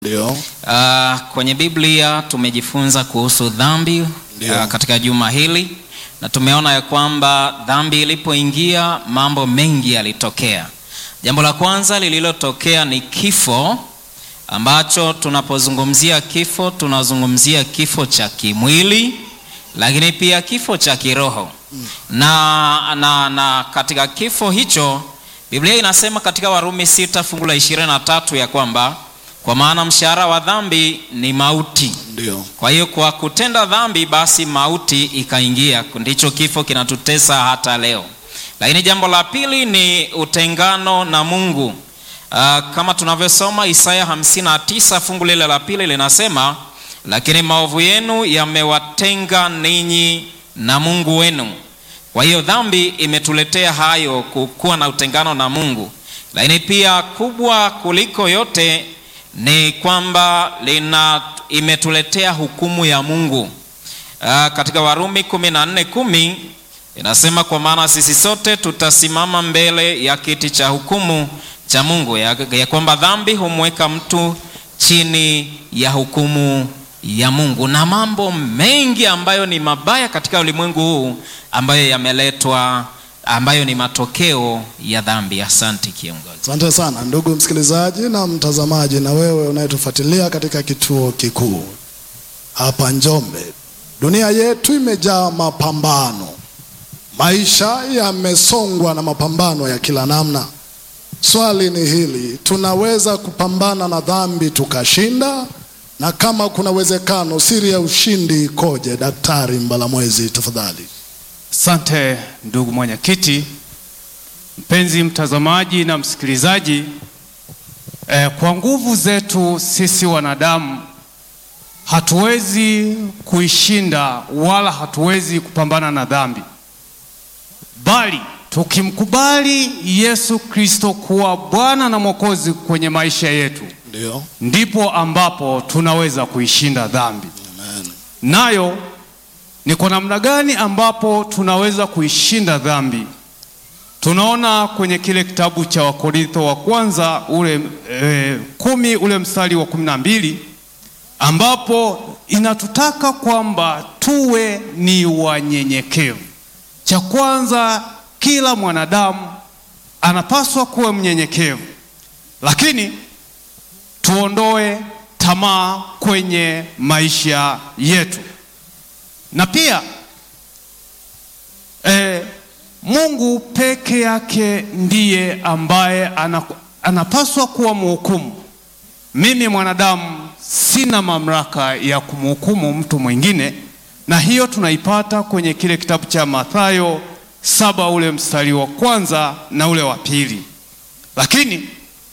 Ndio. Uh, kwenye Biblia tumejifunza kuhusu dhambi Ndio. uh, katika juma hili na tumeona ya kwamba dhambi ilipoingia mambo mengi yalitokea. Jambo la kwanza lililotokea ni kifo ambacho tunapozungumzia kifo tunazungumzia kifo cha kimwili lakini pia kifo cha kiroho. Na, na, na katika kifo hicho Biblia inasema katika Warumi sita fungu la ishirini na tatu ya kwamba kwa maana mshahara wa dhambi ni mauti. Ndio. Kwa hiyo kwa kutenda dhambi basi mauti ikaingia, ndicho kifo kinatutesa hata leo. Lakini jambo la pili ni utengano na Mungu. Uh, kama tunavyosoma Isaya 59 fungu lile la pili linasema, lakini maovu yenu yamewatenga ninyi na Mungu wenu. Kwa hiyo dhambi imetuletea hayo, kuwa na utengano na Mungu. Lakini pia kubwa kuliko yote ni kwamba lina imetuletea hukumu ya Mungu. Aa, katika Warumi 14:10 inasema kwa maana sisi sote tutasimama mbele ya kiti cha hukumu cha Mungu, ya, ya kwamba dhambi humweka mtu chini ya hukumu ya Mungu, na mambo mengi ambayo ni mabaya katika ulimwengu huu ambayo yameletwa, ambayo ni matokeo ya dhambi. Asante kiongozi. Asante sana ndugu msikilizaji na mtazamaji, na wewe unayetufuatilia katika kituo kikuu hapa Njombe. Dunia yetu imejaa mapambano, maisha yamesongwa na mapambano ya kila namna. Swali ni hili, tunaweza kupambana na dhambi tukashinda? Na kama kuna uwezekano, siri ya ushindi ikoje? Daktari Mbalamwezi, tafadhali. Asante ndugu mwenyekiti, mpenzi mtazamaji na msikilizaji. Eh, kwa nguvu zetu sisi wanadamu hatuwezi kuishinda wala hatuwezi kupambana na dhambi, bali tukimkubali Yesu Kristo kuwa Bwana na Mwokozi kwenye maisha yetu, Ndio. ndipo ambapo tunaweza kuishinda dhambi. Amen. Nayo ni kwa namna gani ambapo tunaweza kuishinda dhambi? Tunaona kwenye kile kitabu cha Wakorintho wa kwanza ule e, kumi ule mstari wa kumi na mbili ambapo inatutaka kwamba tuwe ni wanyenyekevu. Cha kwanza, kila mwanadamu anapaswa kuwa mnyenyekevu, lakini tuondoe tamaa kwenye maisha yetu na pia eh, Mungu peke yake ndiye ambaye ana, anapaswa kuwa mhukumu. Mimi mwanadamu sina mamlaka ya kumhukumu mtu mwingine, na hiyo tunaipata kwenye kile kitabu cha Mathayo saba ule mstari wa kwanza na ule wa pili. Lakini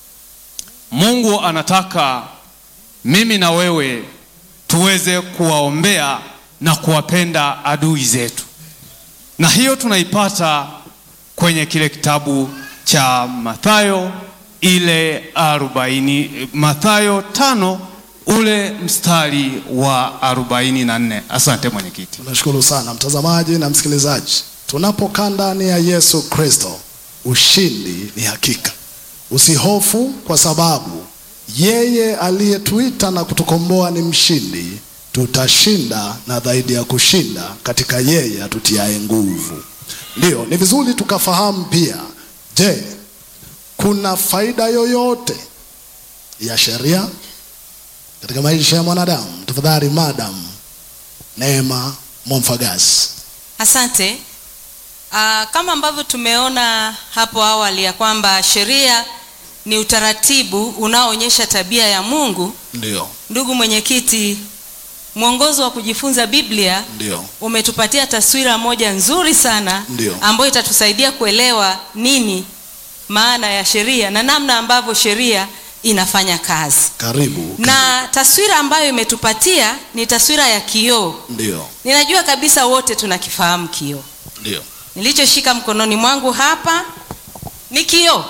Mungu anataka mimi na wewe tuweze kuwaombea na kuwapenda adui zetu, na hiyo tunaipata kwenye kile kitabu cha Mathayo ile arobaini, Mathayo tano ule mstari wa arobaini na nne. Asante mwenyekiti. Tunashukuru sana mtazamaji na msikilizaji. Tunapokaa ndani ya Yesu Kristo, ushindi ni hakika. Usihofu kwa sababu yeye aliyetuita na kutukomboa ni mshindi. Tutashinda na zaidi ya kushinda katika yeye atutiaye nguvu. Ndiyo, ni vizuri tukafahamu pia, je, kuna faida yoyote ya sheria katika maisha ya mwanadamu? Tafadhali Madam Neema Momfagasi. Asante. Aa, kama ambavyo tumeona hapo awali ya kwamba sheria ni utaratibu unaoonyesha tabia ya Mungu. Ndio, Ndugu mwenyekiti, mwongozo wa kujifunza Biblia ndio, umetupatia taswira moja nzuri sana Ndio. ambayo itatusaidia kuelewa nini maana ya sheria na namna ambavyo sheria inafanya kazi. karibu. Na taswira ambayo imetupatia ni taswira ya kioo. Ndio, Ninajua kabisa wote tunakifahamu kioo. ndio, Nilichoshika mkononi mwangu hapa ni kioo,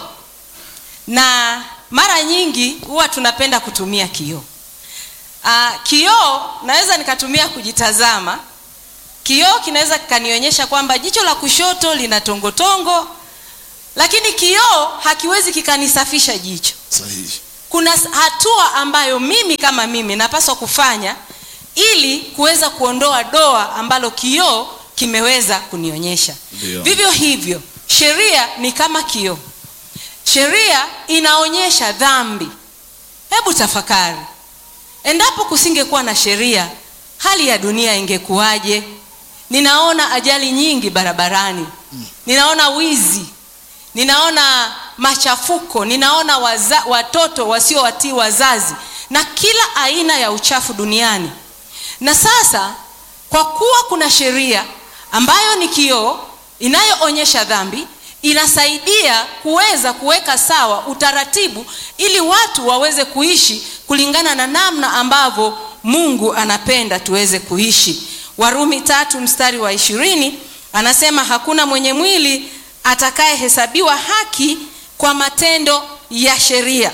na mara nyingi huwa tunapenda kutumia kioo. Ah, kioo naweza nikatumia kujitazama. Kioo kinaweza kikanionyesha kwamba jicho la kushoto lina tongotongo, lakini kioo hakiwezi kikanisafisha jicho. sahihi. kuna s- hatua ambayo mimi kama mimi napaswa kufanya ili kuweza kuondoa doa ambalo kioo kimeweza kunionyesha Ndio. vivyo hivyo sheria ni kama kioo sheria inaonyesha dhambi hebu tafakari endapo kusingekuwa na sheria hali ya dunia ingekuwaje ninaona ajali nyingi barabarani ninaona wizi ninaona machafuko ninaona waza, watoto wasiowatii wazazi na kila aina ya uchafu duniani na sasa kwa kuwa kuna sheria ambayo ni kioo inayoonyesha dhambi inasaidia kuweza kuweka sawa utaratibu ili watu waweze kuishi kulingana na namna ambavyo mungu anapenda tuweze kuishi warumi tatu mstari wa ishirini anasema hakuna mwenye mwili atakayehesabiwa haki kwa matendo ya sheria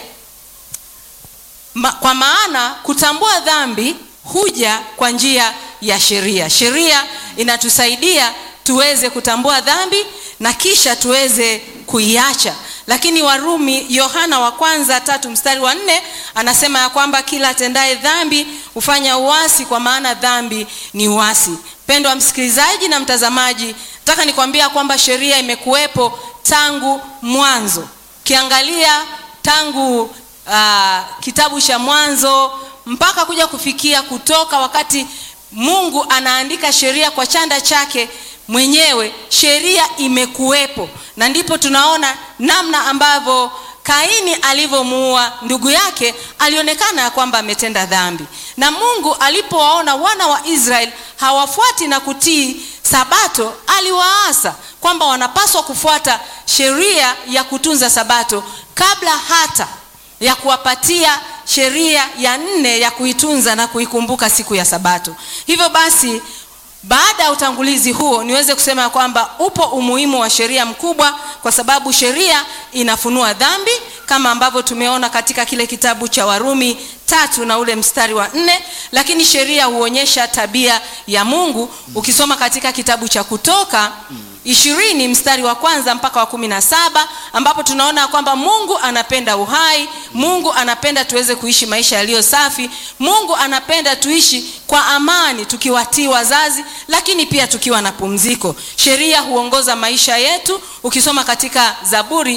Ma, kwa maana kutambua dhambi huja kwa njia ya sheria sheria inatusaidia tuweze kutambua dhambi na kisha tuweze kuiacha lakini warumi yohana wa kwanza tatu mstari wa nne anasema ya kwamba kila atendaye dhambi hufanya uasi kwa maana dhambi ni uasi mpendo wa msikilizaji na mtazamaji nataka nikwambia kwamba sheria imekuwepo tangu mwanzo ukiangalia tangu uh, kitabu cha mwanzo mpaka kuja kufikia kutoka wakati mungu anaandika sheria kwa chanda chake mwenyewe sheria imekuwepo na ndipo tunaona namna ambavyo kaini alivyomuua ndugu yake alionekana ya kwamba ametenda dhambi na mungu alipowaona wana wa israeli hawafuati na kutii sabato aliwaasa kwamba wanapaswa kufuata sheria ya kutunza sabato kabla hata ya kuwapatia sheria ya nne ya kuitunza na kuikumbuka siku ya sabato hivyo basi baada ya utangulizi huo niweze kusema ya kwamba upo umuhimu wa sheria mkubwa kwa sababu sheria inafunua dhambi kama ambavyo tumeona katika kile kitabu cha warumi tatu na ule mstari wa nne lakini sheria huonyesha tabia ya mungu ukisoma katika kitabu cha kutoka ishirini mstari wa kwanza mpaka wa kumi na saba ambapo tunaona kwamba mungu anapenda uhai mungu anapenda tuweze kuishi maisha yaliyo safi mungu anapenda tuishi kwa amani tukiwatii wazazi lakini pia tukiwa na pumziko sheria huongoza maisha yetu ukisoma katika zaburi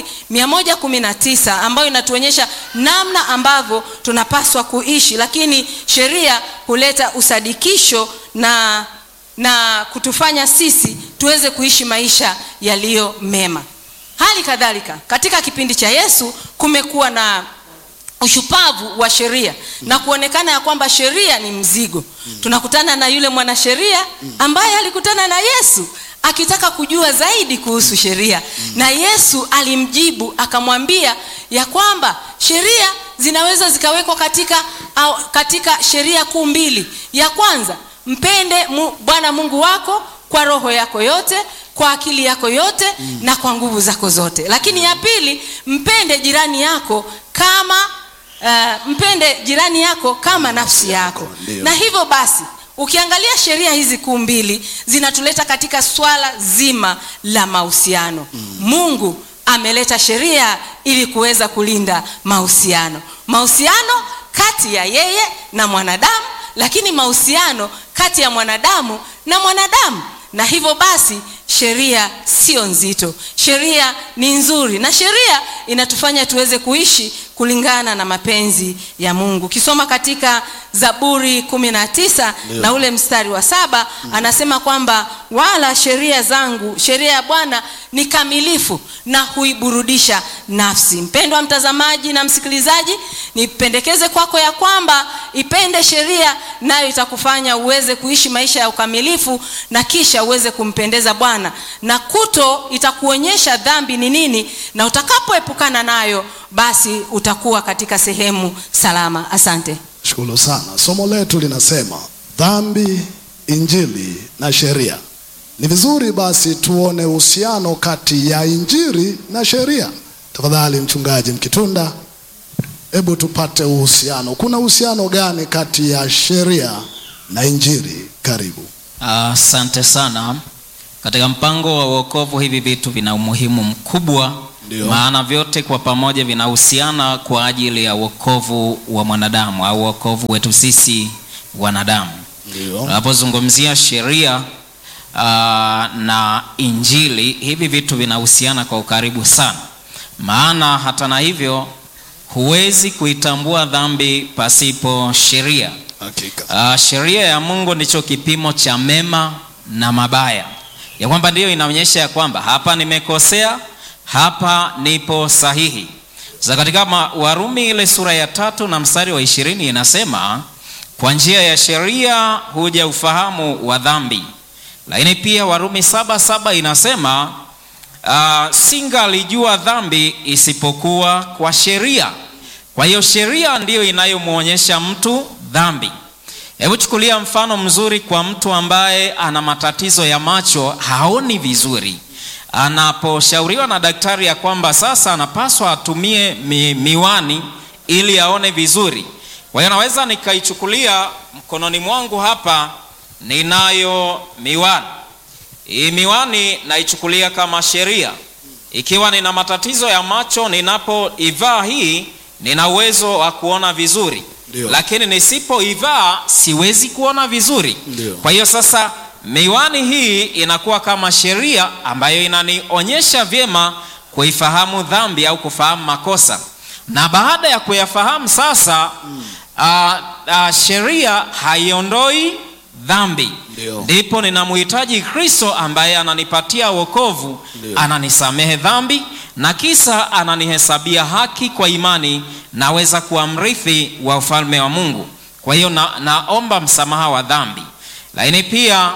119 ambayo inatuonyesha namna ambavyo tunapaswa kuishi lakini sheria huleta usadikisho na na kutufanya sisi tuweze kuishi maisha yaliyo mema hali kadhalika katika kipindi cha yesu kumekuwa na ushupavu wa sheria na kuonekana ya kwamba sheria ni mzigo tunakutana na yule mwanasheria ambaye alikutana na yesu akitaka kujua zaidi kuhusu sheria na yesu alimjibu akamwambia ya kwamba sheria zinaweza zikawekwa katika, au, katika sheria kuu mbili ya kwanza mpende mu, bwana mungu wako kwa roho yako yote kwa akili yako yote mm. na kwa nguvu zako zote lakini ya pili mpende jirani yako kama uh, mpende jirani yako kama nafsi yako Ndio. na hivyo basi ukiangalia sheria hizi kuu mbili zinatuleta katika swala zima la mahusiano mm. mungu ameleta sheria ili kuweza kulinda mahusiano mahusiano kati ya yeye na mwanadamu lakini mahusiano kati ya mwanadamu na mwanadamu na hivyo basi sheria sio nzito sheria ni nzuri na sheria inatufanya tuweze kuishi kulingana na mapenzi ya mungu ukisoma katika zaburi 19 na ule mstari wa saba mm. anasema kwamba wala sheria zangu sheria ya bwana ni kamilifu na huiburudisha nafsi mpendwa mtazamaji na msikilizaji nipendekeze kwako ya kwamba ipende sheria nayo itakufanya uweze kuishi maisha ya ukamilifu na kisha uweze kumpendeza bwana na kuto itakuonyesha dhambi ni nini na utakapoepukana nayo basi utakuwa katika sehemu salama asante shukuru sana somo letu linasema dhambi injili na sheria ni vizuri basi tuone uhusiano kati ya injili na sheria tafadhali mchungaji mkitunda hebu tupate uhusiano kuna uhusiano gani kati ya sheria na injili karibu Asante sana. Katika mpango wa wokovu hivi vitu vina umuhimu mkubwa Ndio. maana vyote kwa pamoja vinahusiana kwa ajili ya wokovu wa mwanadamu au wokovu wetu sisi wanadamu. Ndio. Tunapozungumzia sheria ah, na Injili, hivi vitu vinahusiana kwa ukaribu sana, maana hata na hivyo huwezi kuitambua dhambi pasipo sheria. Hakika. Uh, sheria ya Mungu ndicho kipimo cha mema na mabaya, ya kwamba ndiyo inaonyesha ya kwamba hapa nimekosea, hapa nipo sahihi. Sasa katika ma- Warumi ile sura ya tatu na mstari wa ishirini inasema kwa njia ya sheria huja ufahamu wa dhambi, lakini pia Warumi saba saba inasema uh, singalijua dhambi isipokuwa kwa sheria. Kwa hiyo sheria ndiyo inayomwonyesha mtu dhambi. Hebu chukulia mfano mzuri kwa mtu ambaye ana matatizo ya macho, haoni vizuri. Anaposhauriwa na daktari ya kwamba sasa anapaswa atumie mi, miwani ili aone vizuri. Kwa hiyo naweza nikaichukulia mkononi mwangu hapa, ninayo miwani. Hii miwani naichukulia kama sheria. Ikiwa nina matatizo ya macho, ninapoivaa hii nina uwezo wa kuona vizuri Ndio. lakini nisipoivaa siwezi kuona vizuri. Ndio. Kwa hiyo sasa miwani hii inakuwa kama sheria ambayo inanionyesha vyema kuifahamu dhambi au kufahamu makosa, na baada ya kuyafahamu sasa ah, ah, sheria haiondoi dhambi Ndio. ndipo ninamhitaji Kristo ambaye ananipatia wokovu, Ndio. ananisamehe dhambi na kisa ananihesabia haki kwa imani, naweza kuwa mrithi wa ufalme wa Mungu. Kwa hiyo na, naomba msamaha wa dhambi, lakini pia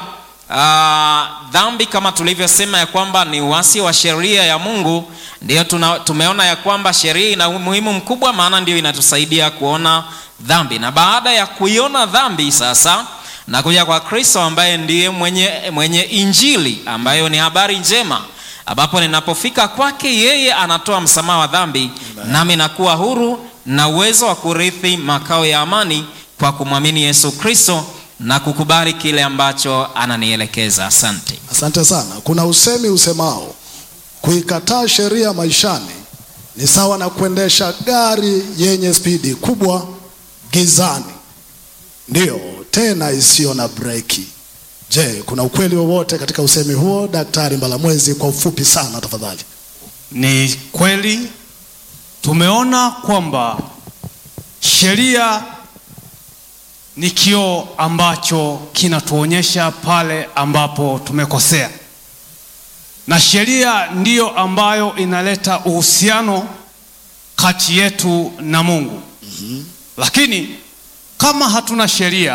ah, dhambi kama tulivyosema ya kwamba ni uasi wa sheria ya Mungu, ndio tuna, tumeona ya kwamba sheria ina umuhimu mkubwa, maana ndio inatusaidia kuona dhambi, na baada ya kuiona dhambi sasa na kuja kwa Kristo ambaye ndiye mwenye, mwenye injili ambayo ni habari njema, ambapo ninapofika kwake yeye anatoa msamaha wa dhambi, nami nakuwa huru na uwezo wa kurithi makao ya amani kwa kumwamini Yesu Kristo na kukubali kile ambacho ananielekeza. Asante. Asante sana. Kuna usemi usemao kuikataa sheria maishani ni sawa na kuendesha gari yenye spidi kubwa gizani, ndiyo tena isiyo na breki. Je, kuna ukweli wowote katika usemi huo, Daktari Mbalamwezi? Kwa ufupi sana tafadhali. Ni kweli tumeona kwamba sheria ni kioo ambacho kinatuonyesha pale ambapo tumekosea, na sheria ndiyo ambayo inaleta uhusiano kati yetu na Mungu. Lakini kama hatuna sheria,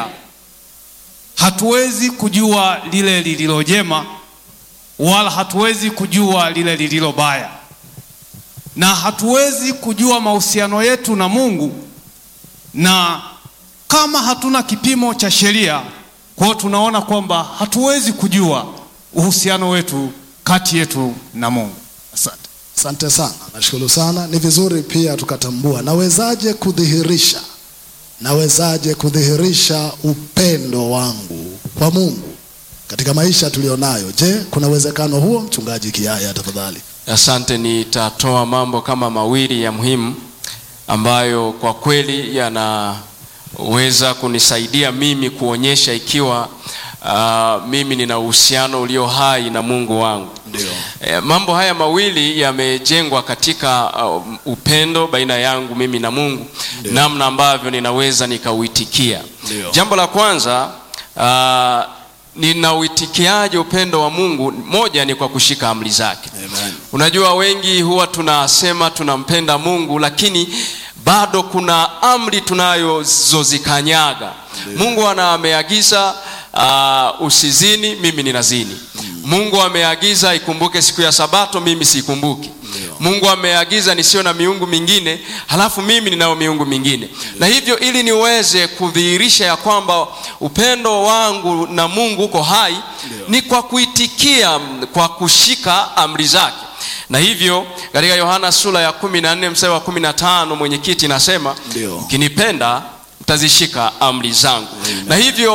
hatuwezi kujua lile lililo jema wala hatuwezi kujua lile lililo baya, na hatuwezi kujua mahusiano yetu na Mungu, na kama hatuna kipimo cha sheria, kwa hiyo tunaona kwamba hatuwezi kujua uhusiano wetu kati yetu na Mungu. Asante. Asante sana, nashukuru sana. Ni vizuri pia tukatambua, nawezaje kudhihirisha, nawezaje kudhihirisha upendo wangu kwa Mungu katika maisha tulionayo. Je, kuna uwezekano huo? Mchungaji Kiaya, tafadhali. Asante, nitatoa mambo kama mawili ya muhimu ambayo kwa kweli yanaweza kunisaidia mimi kuonyesha ikiwa uh, mimi nina uhusiano ulio hai na Mungu wangu. Ndio. E, mambo haya mawili yamejengwa katika uh, upendo baina yangu mimi na Mungu, Ndio. namna ambavyo ninaweza nikauitikia. Ndio. Jambo la kwanza uh, ninauitikiaje upendo wa Mungu? Moja ni kwa kushika amri zake. Amen. Unajua, wengi huwa tunasema tunampenda Mungu, lakini bado kuna amri tunayozikanyaga. Mungu ana ameagiza uh, usizini, mimi ninazini. Mungu ameagiza ikumbuke siku ya Sabato, mimi siikumbuki. Mungu ameagiza nisiwe na miungu mingine, halafu mimi ninayo miungu mingine. Na hivyo ili niweze kudhihirisha ya kwamba upendo wangu na Mungu uko hai, ni kwa kuitikia, kwa kushika amri zake na hivyo katika Yohana sura ya kumi na nne mstari wa kumi na tano mwenyekiti nasema Ndio. mkinipenda mtazishika amri zangu. Na hivyo ili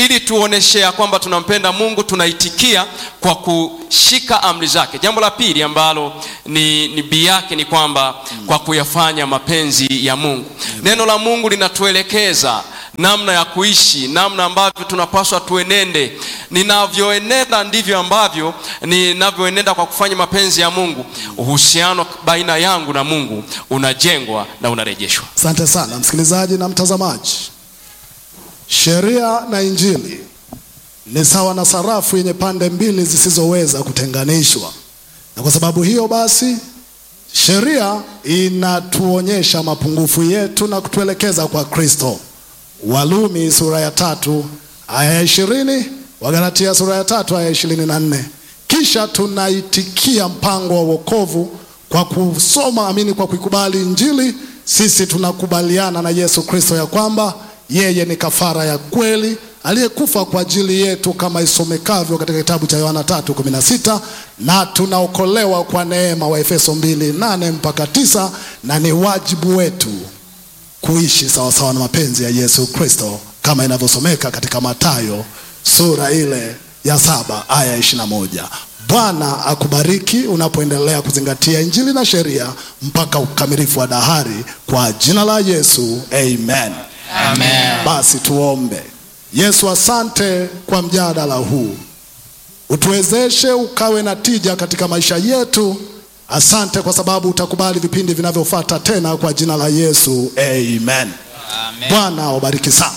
ili tuoneshe ya kwamba tunampenda mungu tunaitikia kwa kushika amri zake jambo la pili ambalo ni, ni bii yake ni kwamba kwa kuyafanya mapenzi ya mungu neno la mungu linatuelekeza namna ya kuishi namna ambavyo tunapaswa tuenende ninavyoenenda ndivyo ambavyo ninavyoenenda kwa kufanya mapenzi ya mungu uhusiano baina yangu na mungu unajengwa na unarejeshwa Asante sana msikilizaji na mtazamaji. Sheria na Injili ni sawa na sarafu yenye pande mbili zisizoweza kutenganishwa, na kwa sababu hiyo basi sheria inatuonyesha mapungufu yetu na kutuelekeza kwa Kristo. Walumi sura ya tatu aya ya ishirini, Wagalatia sura ya tatu aya ya ishirini na nne. Kisha tunaitikia mpango wa wokovu kwa kusoma amini, kwa kuikubali Injili. Sisi tunakubaliana na Yesu Kristo ya kwamba yeye ni kafara ya kweli aliyekufa kwa ajili yetu kama isomekavyo katika kitabu cha Yohana 3:16 na tunaokolewa kwa neema wa Efeso 2:8 mpaka tisa, na ni wajibu wetu kuishi sawasawa na mapenzi ya Yesu Kristo kama inavyosomeka katika Mathayo sura ile ya saba aya ya ishirini na moja. Bwana akubariki unapoendelea kuzingatia Injili na sheria mpaka ukamilifu wa dahari kwa jina la Yesu, amen. Amen. Basi tuombe. Yesu, asante kwa mjadala huu, utuwezeshe ukawe na tija katika maisha yetu. Asante kwa sababu utakubali vipindi vinavyofuata tena kwa jina la Yesu, amen. Amen. Bwana wabariki sana.